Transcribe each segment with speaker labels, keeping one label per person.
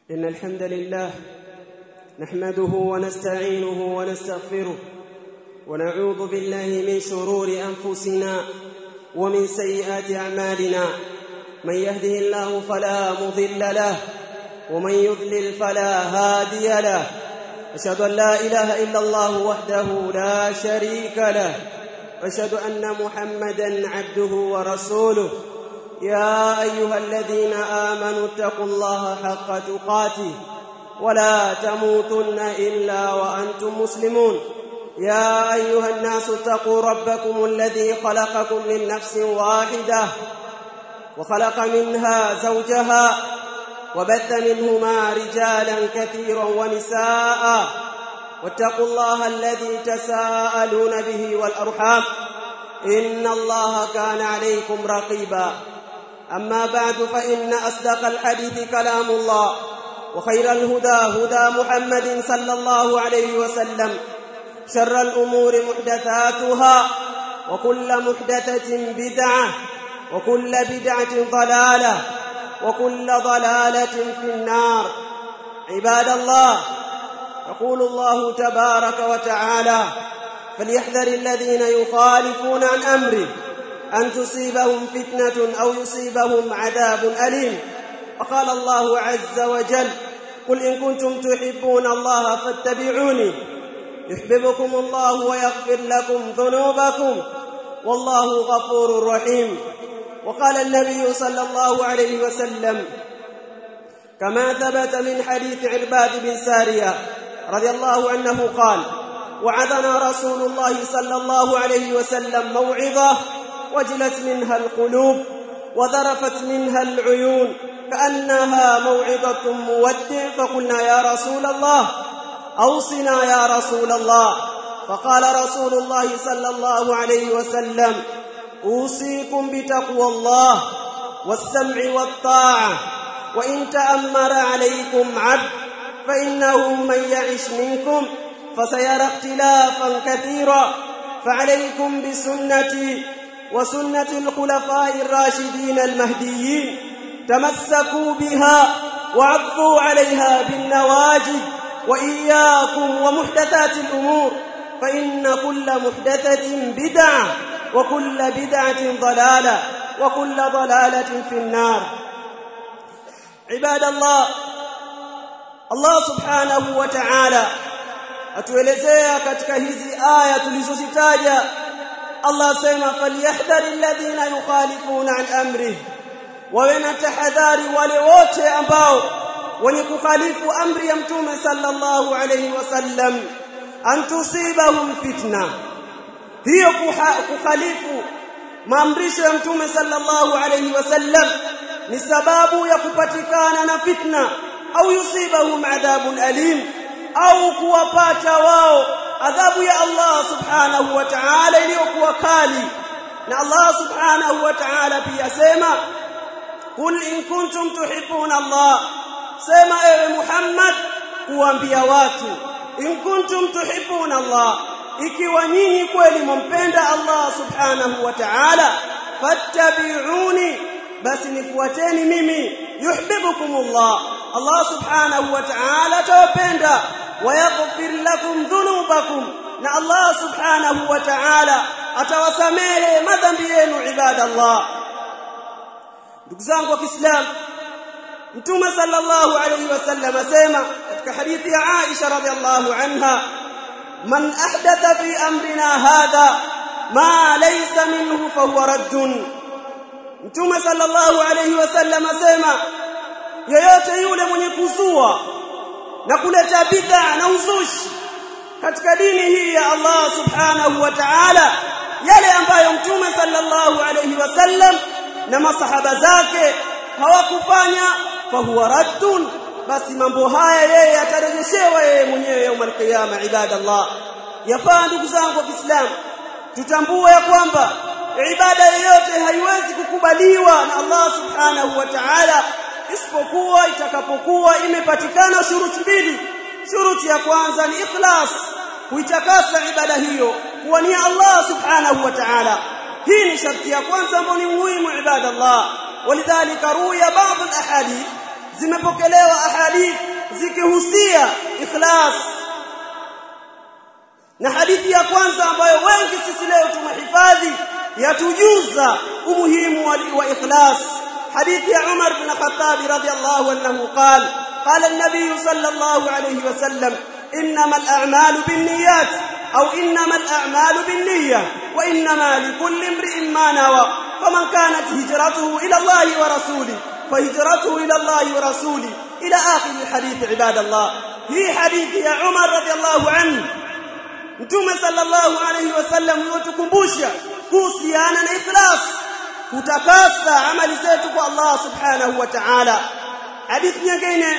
Speaker 1: إن الحمد لله نحمده ونستعينه ونستغفره ونعوذ بالله من شرور أنفسنا ومن سيئات أعمالنا من يهده الله فلا مضل له ومن يضلل فلا هادي له أشهد أن لا إله إلا الله وحده لا شريك له أشهد أن محمدا عبده ورسوله يا أيها الذين آمنوا اتقوا الله حق تقاته ولا تموتن إلا وأنتم مسلمون يا أيها الناس اتقوا ربكم الذي خلقكم من نفس واحدة وخلق منها زوجها وبث منهما رجالا كثيرا ونساء واتقوا الله الذي تساءلون به والأرحام إن الله كان عليكم رقيبا أما بعد فإن أصدق الحديث كلام الله وخير الهدى هدى محمد صلى الله عليه وسلم شر الأمور محدثاتها وكل محدثة بدعة وكل بدعة ضلالة وكل ضلالة في النار عباد الله يقول الله تبارك وتعالى فليحذر الذين يخالفون عن أمره أن تصيبهم فتنة أو يصيبهم عذاب أليم وقال الله عز وجل قل إن كنتم تحبون الله فاتبعوني يحببكم الله ويغفر لكم ذنوبكم والله غفور رحيم وقال النبي صلى الله عليه وسلم كما ثبت من حديث عرباد بن سارية رضي الله عنه قال وعظنا رسول الله صلى الله عليه وسلم موعظة وجلت منها القلوب وذرفت منها العيون كأنها موعظة مودع فقلنا يا رسول الله أوصنا يا رسول الله فقال رسول الله صلى الله عليه وسلم أوصيكم بتقوى الله والسمع والطاعة وإن تأمر عليكم عبد فإنه من يعش منكم فسيرى اختلافا كثيرا فعليكم بسنتي وسنة الخلفاء الراشدين المهديين تمسكوا بها وعضوا عليها بالنواجذ وإياكم ومحدثات الأمور فإن كل محدثة بدعة وكل بدعة ضلالة وكل ضلالة في النار عباد الله Allah subhanahu wa ta'ala atuelezea katika hizi aya tulizozitaja Allah sema falyahdhari alladhina yukhalifuna an amri wawe na tahadhari wale wote ambao wenye kukhalifu amri ya mtume sallallahu alayhi wasallam an tusibahum fitna hiyo kukhalifu maamrisho ya mtume sallallahu alayhi wasallam ni sababu ya kupatikana na fitna au yusibahum adhabun alim au kuwapata wao adhabu ya Allah subhanahu wa ta'ala iliyokuwa kali na Allah subhanahu wa ta'ala pia sema kul in kuntum tuhibbuna Allah sema ewe Muhammad kuambia watu in kuntum tuhibbuna Allah ikiwa nyinyi kweli mumpenda Allah subhanahu wa ta'ala fattabi'uni basi nifuateni mimi yuhibbukumullah Allah subhanahu wa ta'ala tawapenda wayaghfir lakum dhunubakum na Allah subhanahu wa ta'ala atawasamehe madhambi yenu ibadallah ndugu zangu wa Kiislamu Mtume sallallahu alayhi wasallam asema katika hadithi ya Aisha radhiallahu anha man ahdatha fi amrina hadha ma laysa minhu fahuwa raddun Mtume sallallahu alayhi wasallam asema yeyote yule mwenye kuzua na kuleta bid'a na uzushi katika dini hii ya Allah subhanahu wa ta'ala yale ambayo mtume sallallahu alayhi wasallam na masahaba zake hawakufanya fahuwa raddun basi mambo haya yeye atarejeshewa yeye mwenyewe يوم القيامه ibadallah yafaa ndugu zangu wa Kiislamu tutambue ya kwamba ibada yoyote haiwezi kukubaliwa na Allah subhanahu wa ta'ala isipokuwa itakapokuwa imepatikana shuruti mbili shuruti ya kwanza ni ikhlas kuitakasa ibada hiyo kuwania Allah subhanahu wa ta'ala hii ni sharti ya kwanza ambayo ni muhimu ibada Allah ولذلك روي بعض الاحاديث zimepokelewa ahadith zikihusia ikhlas na hadithi ya kwanza ambayo wengi sisi leo tumehifadhi yatujuza umuhimu wa, wa ikhlas hadithi ya Umar bin Khattab radhiyallahu anhu qala قال النبي صلى الله عليه وسلم انما الاعمال بالنيات او انما الاعمال بالنيه وانما لكل امرئ ما نوى فمن كانت هجرته الى الله ورسوله فهجرته الى الله ورسوله الى اخر الحديث عباد الله هي حديث يا عمر رضي الله عنه mtume sallallahu alayhi wasallam yotukumbusha kuhusiana na ikhlas kutakasa amali zetu kwa Allah subhanahu wa ta'ala hadithi nyingine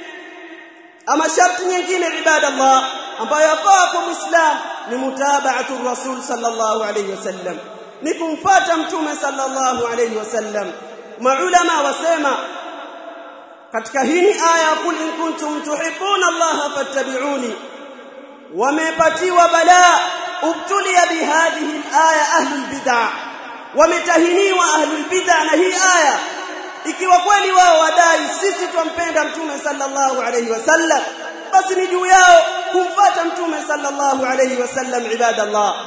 Speaker 1: ama sharti nyingine ibadallah ambayo yafaa kwa muislam ni mutaba'atu rasul sallallahu alayhi wasallam ni kumfuata mtume sallallahu alayhi wasallam maulama wasema katika hii aya kul in kuntum tuhibbuna Allah fattabi'uni wamepatiwa balaa ubtulia bihadhihi alaya ahlul bid'ah wametahiniwa ahlul bid'ah na hii aya ikiwa kweli wao wadai sisi twampenda mtume sallallahu alayhi wasallam basi ni juu yao kumfuata mtume sallallahu alayhi wasallam ibadallah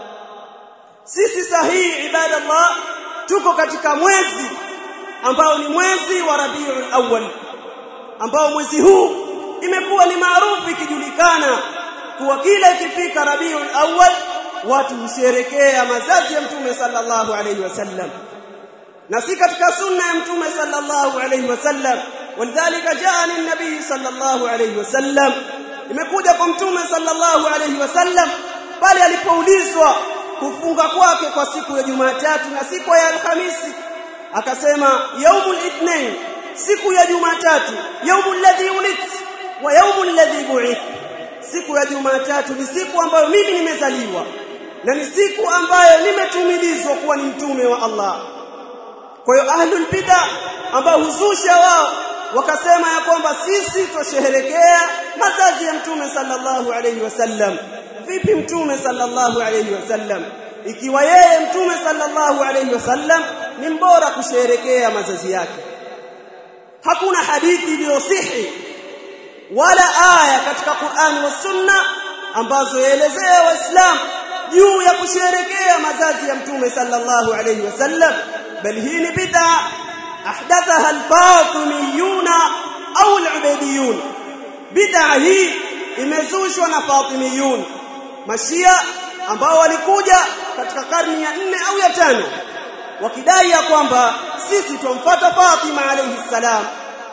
Speaker 1: sisi sahihi ibadallah tuko katika mwezi ambao ni mwezi wa Rabiul Awwal ambao mwezi huu imekuwa ni maarufu ikijulikana kuwa kila ikifika Rabiul Awwal watu husherekea mazazi ya mtume sallallahu alayhi wasallam na si katika sunna ya mtume sallallahu alayhi wasallam walidhalika jaa lin-nabii sallallahu alayhi wasallam imekuja kwa mtume sallallahu alayhi wasallam pale alipoulizwa kufunga kwake kwa siku ya Jumatatu na siku ya Alhamisi akasema yaumul ithnain siku ya Jumatatu yaumul ladhi ulit wa yaumul ladhi bu'ith siku ya Jumatatu ni siku ambayo mimi nimezaliwa na ni siku ambayo nimetumilizwa kuwa ni mtume wa Allah kwa hiyo ahlul bid'a ambao huzusha wao wakasema ya kwamba sisi tusherehekea mazazi ya mtume sallallahu alayhi wasallam vipi mtume sallallahu alayhi wasallam ikiwa yeye mtume sallallahu alayhi wasallam ni mbora kusherehekea mazazi yake hakuna hadithi iliyosihi wala aya katika Qur'ani wa Sunna ambazo yaelezea waislamu juu ya kusherehekea mazazi ya mtume sallallahu alayhi wasallam bali hii ni bid'a ahdathaha al-fatimiyuna au al-ubaydiyun bid'a hii imezushwa na fatimiyun mashia ambao walikuja katika karni ya nne au ya tano wakidai ya kwamba sisi tumfuata Fatima alayhi salam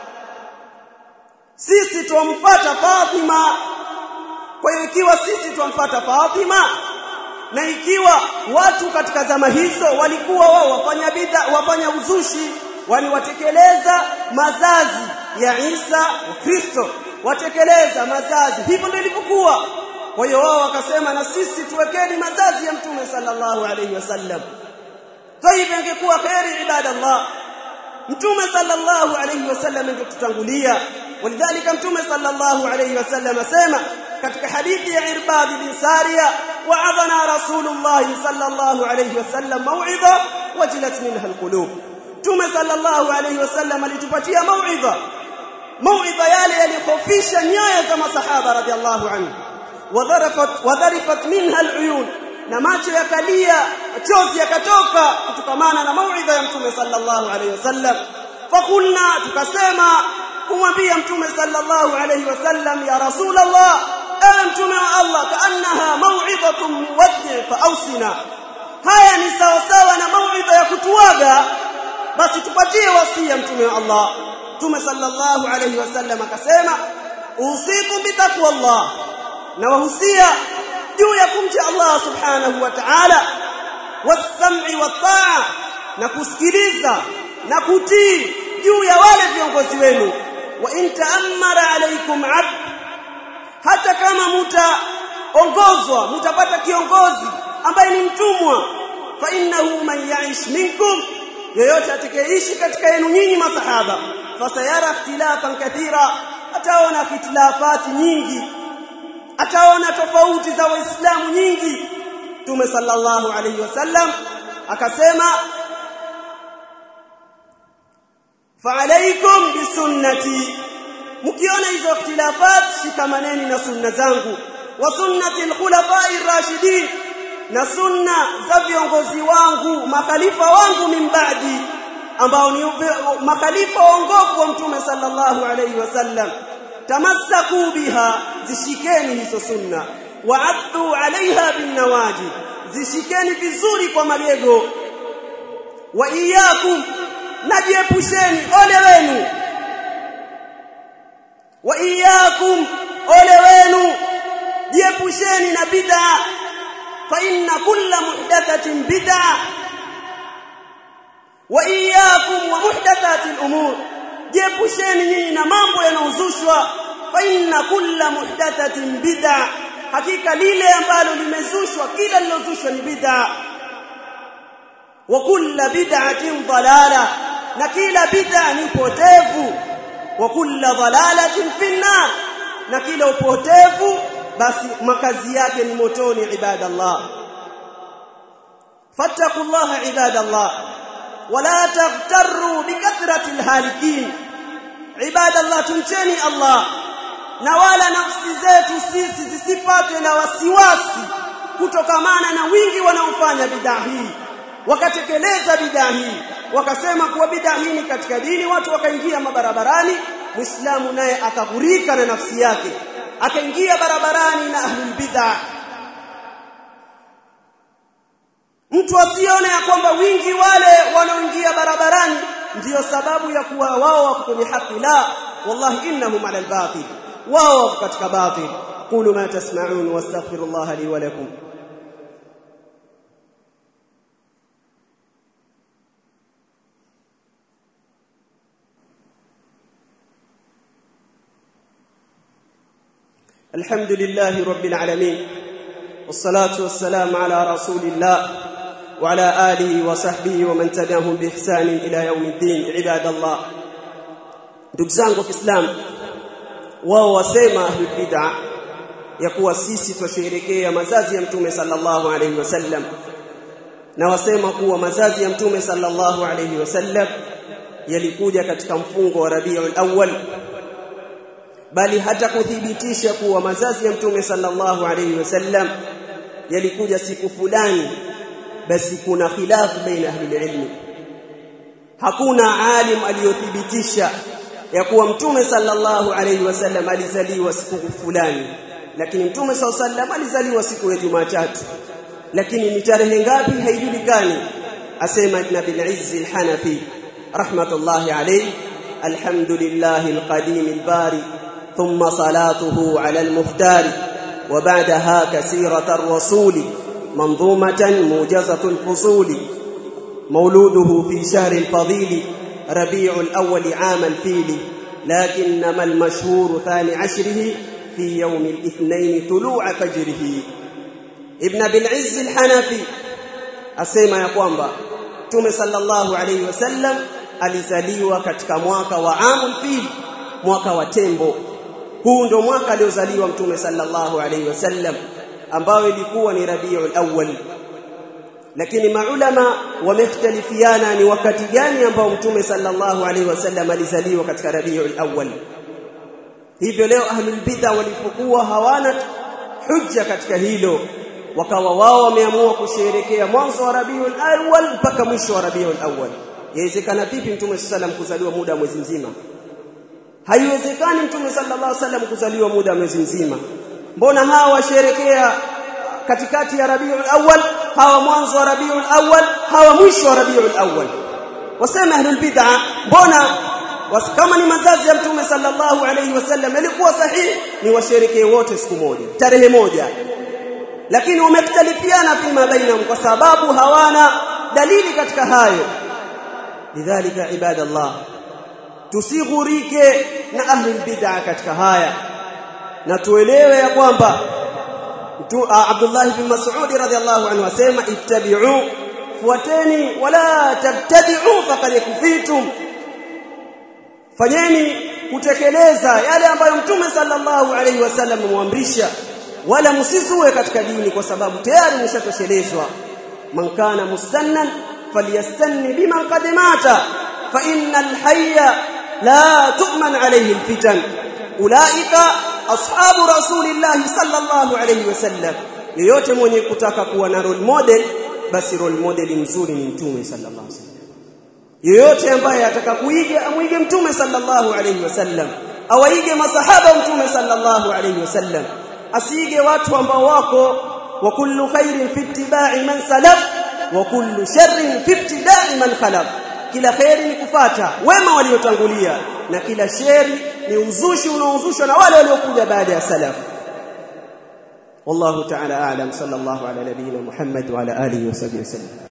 Speaker 1: sisi tumfuata Fatima kwa hiyo ikiwa sisi tumfuata Fatima na ikiwa watu katika zama hizo walikuwa wao wafanya bid'a wafanya uzushi wani watekeleza mazazi ya Isa wa Kristo watekeleza mazazi hivyo ndio ilivyokuwa kwa hiyo wao wakasema na sisi tuwekeni mazazi ya mtume sallallahu alayhi wasallam tayib ingekuwa khairi ibadallah mtume sallallahu alayhi wasallam ingetutangulia walidhalika mtume sallallahu alayhi wasallam asema katika hadithi ya Irbad bin Sariya wa'adhana rasulullah sallallahu alayhi wasallam mau'idha wajilat minha alqulub mtume sallallahu alayhi wasallam alitupatia mau'idha mau'idha yale yalikhofisha nyoyo za masahaba radhiallahu anhu wadharafat wadharifat minha aluyun na macho yakalia chozi yakatoka kutokamana na mauidha ya mtume sallallahu alayhi wasallam fakulna tukasema kumwambia mtume sallallahu alayhi wasallam ya rasulullah ewe mtume wa Allah kaannaha mauidhatun muwaddi fa ausina haya ni sawa sawa na mauidha ya kutuaga basi tupatie wasia mtume wa Allah mtume sallallahu alayhi wasallam akasema usikum bitaqwallah na wahusia juu ya kumcha Allah subhanahu wa ta'ala wasam'i wataa na kusikiliza na kutii juu ya wale viongozi wenu wa in ta'ammara alaykum 'abd hata kama mtaongozwa mtapata kiongozi ambaye ni mtumwa fa innahu man ya'ish minkum yeyote atakayeishi katika yenu nyinyi masahaba fasayara ikhtilafan kathira ataona ikhtilafati nyingi ataona tofauti za waislamu nyingi Mtume sallallahu alayhi wasallam akasema fa'alaykum bisunnati mkiona hizo ikhtilafat shikamaneni na sunna zangu wa sunnati al-khulafa'ir rashidin na sunna za viongozi wangu makhalifa wangu min ba'di ambao ni makhalifa waongofu wa mtume sallallahu alayhi wasallam tamassaku biha zishikeni hizo sunna wa'addu 'alayha bin nawaji zishikeni vizuri kwa magego wa iyyakum najiepusheni ole wenu wa iyyakum ole wenu jiepusheni na bid'a fa inna kulla muhdathatin bid'a wa iyyakum wa muhdathati al-umur jiepusheni nyinyi na mambo yanayozushwa fa inna kulla muhdathatin bid'a hakika lile ambalo limezushwa kila lilozushwa ni bid'a wa kulla bid'atin dalala na kila bid'a ni potevu wa kulla dalalatin finnar na kila upotevu basi makazi yake ni motoni ibadallah fattaqullaha ibadallah wala taghtarru bikathrati alhalikin ibadallah tumcheni Allah na wala nafsi zetu sisi zisipatwe na wasiwasi kutokamana na wingi wanaofanya bidhaa hii wakatekeleza bidhaa hii wakasema kuwa bidhaa hii ni katika dini watu wakaingia mabarabarani muislamu naye akaghurika na nafsi yake akaingia barabarani na ahlul bid'ah mtu asione ya kwamba wingi wale wanaoingia barabarani ndiyo sababu ya kuwa wao wako kwenye haki la wallahi innahum ala albatil wao wako katika batil qulu ma tasma'un wastaghfirullaha li wa lakum الحمد لله رب العالمين والصلاة والسلام على رسول الله وعلى آله وصحبه ومن تبعهم بإحسان إلى يوم الدين عباد الله ndugu zangu Kiislamu wao wasema ahlul bid'a ya kuwa sisi twasherehekea mazazi ya mtume sallallahu alayhi wasallam na wasema kuwa mazazi ya mtume sallallahu alayhi wasallam yalikuja katika mfungo wa Rabiul Awwal bali hata kuthibitisha kuwa mazazi ya mtume sallallahu alayhi wasallam yalikuja siku fulani basi kuna khilafu baina ahli ilmi hakuna alim aliyothibitisha ya kuwa mtume sallallahu alayhi wasallam alizaliwa siku fulani lakini mtume sallallahu alayhi wasallam alizaliwa siku ya Jumatatu lakini ni tarehe ngapi haijulikani asema ibn bil izz al-hanafi rahmatullahi alayhi alhamdulillahi al-qadim al-bari ثم صلاته على المختار وبعدها كسيرة الرسول منظومة موجزة الفصول مولوده في شهر الفضيل ربيع الأول عام الفيل لكنما المشهور ثاني عشره في يوم الاثنين طلوع فجره ابن بالعز الحنفي asema ya kwamba Mtume sallallahu alayhi wasallam alizaliwa katika mwaka wa amul fil mwaka wa tembo huu ndio mwaka aliozaliwa mtume sallallahu alayhi wasallam ambao ilikuwa ni Rabiul Awwal lakini maulama wamekhtalifiana ni wakati gani ambao mtume sallallahu alayhi wasallam alizaliwa katika Rabiul Awwal hivyo leo ahlul bid'a walipokuwa hawana hujja katika hilo wakawa wao wameamua kusherekea mwanzo wa Rabiul Awwal mpaka mwisho wa Rabiul Awwal yawezekana vipi mtume sallam kuzaliwa muda wa mwezi mzima haiwezekani mtume sallallahu alaihi wasallam kuzaliwa muda wa mwezi mzima mbona hawa washerekea katikati ya Rabiul Awwal hawa mwanzo wa Rabiul Awwal hawa mwisho wa Rabiul Awwal wasema ahlul bid'a mbona kama ni mazazi ya mtume sallallahu alaihi wasallam ilikuwa sahihi ni washerekee wote siku moja tarehe moja lakini wamekhtalifiana fima bainahum kwa sababu hawana dalili katika hayo lidhalika ibadallah tusighurike na ahli bid'a katika haya na tuelewe ya kwamba Abdullah bin Mas'ud radhiyallahu anhu asema ittabi'u fuateni wala tabtadi'u faqad kufitum fanyeni kutekeleza yale ambayo mtume sallallahu alaihi wasallam amwamrisha wala msizue katika dini kwa sababu tayari mshatoshelezwa man kana mustannan falyastanni biman qad mata fa innal hayya la tu'man alayhi alfitan ulaika ashabu rasulillahi sallallahu alayhi wasallam yeyote mwenye kutaka kuwa na role model basi role model mzuri ni mtume sallallahu alayhi wasallam yeyote ambaye ataka kuiga amwige mtume sallallahu alayhi wasallam awaige masahaba mtume sallallahu alayhi wasallam asiige watu ambao wako wa kullu khairin fi ittiba'i man salaf wa kullu sharrin fi ibtida'i man khalaf kila khairi ni kufata wema waliotangulia na kila sheri ni uzushi unaozushwa na wale waliokuja baada ya salaf والله تعالى اعلم صلى الله على نبينا محمد وعلى اله وصحبه وسلم